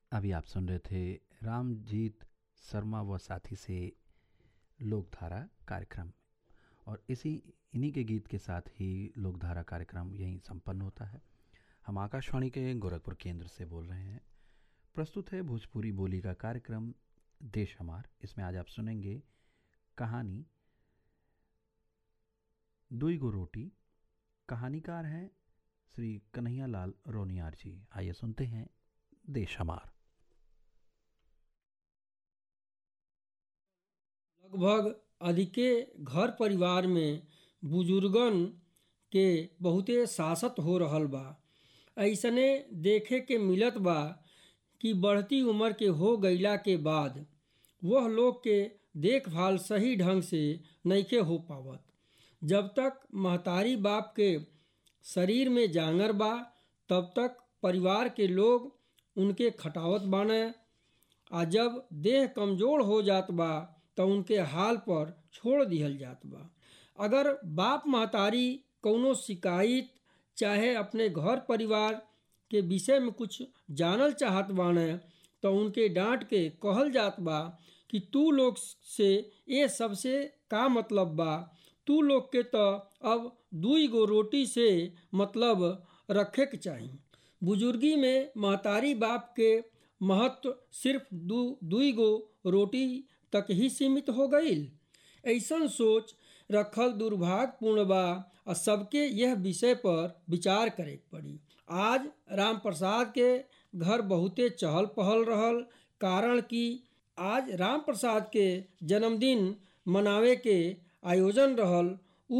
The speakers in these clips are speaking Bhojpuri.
अभी आप सुन रहे थे रामजीत शर्मा व साथी से लोकधारा कार्यक्रम और इसी इन्हीं के गीत के साथ ही लोकधारा कार्यक्रम यहीं संपन्न होता है हम आकाशवाणी के गोरखपुर केंद्र से बोल रहे हैं प्रस्तुत है भोजपुरी बोली का कार्यक्रम देश हमार इसमें आज आप सुनेंगे कहानी दुई गो रोटी कहानीकार हैं श्री कन्हैया लाल रोनियार जी आइए सुनते हैं देश हमार लगभग अधिके घर परिवार में बुजुर्गन के बहुते सासत हो रहल बा ऐसने देखे के मिलत बा कि बढ़ती उम्र के हो गईला के बाद वह लोग के देखभाल सही ढंग से नइखे हो पावत जब तक महतारी बाप के शरीर में जांगर बा तब तक परिवार के लोग उनके खटावत बाने आ जब देह कमज़ोर हो जात बा तो उनके हाल पर छोड़ दिहल जात बा अगर बाप महतारी कौनो शिकायत चाहे अपने घर परिवार के विषय में कुछ जानल चाहत बाने तो उनके डांट के कहल जात बा कि तू लोग से ये सबसे का मतलब बा तू लोग के तो अब दुई गो रोटी से मतलब रखे के चाही बुजुर्गी में महतारी बाप के महत्व सिर्फ दू दुई गो रोटी तक ही सीमित हो गई ऐसन सोच रखल दुर्भाग्यपूर्ण बा और सबके यह विषय पर विचार करे पड़ी आज राम प्रसाद के घर बहुते चहल पहल रहल कारण कि आज राम प्रसाद के जन्मदिन मनावे के आयोजन रहल ऊ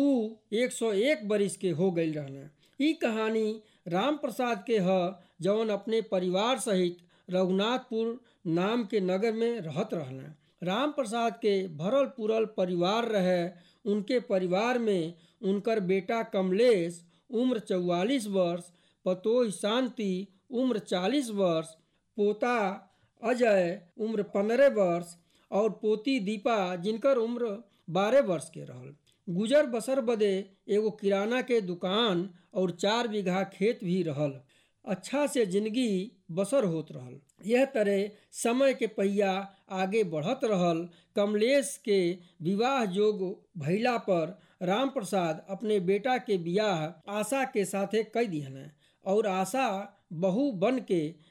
101 बरिस के हो गई रहना ई कहानी राम प्रसाद के ह जौन अपने परिवार सहित रघुनाथपुर नाम के नगर में रहत रहना राम प्रसाद के भरल पुरल परिवार रहे उनके परिवार में उनकर बेटा कमलेश उम्र चौवालीस वर्ष पतोह शांति उम्र चालीस वर्ष पोता अजय उम्र पंद्रह वर्ष और पोती दीपा जिनकर उम्र बारह वर्ष के रहल गुजर बसर बदे एगो किराना के दुकान और चार बीघा खेत भी रहल अच्छा से जिंदगी बसर होत रहल यह तरह समय के पहिया आगे बढ़त रहल कमलेश के विवाह जोग भैला पर राम प्रसाद अपने बेटा के बियाह आशा के साथे कई दिहन और आशा बहू बन के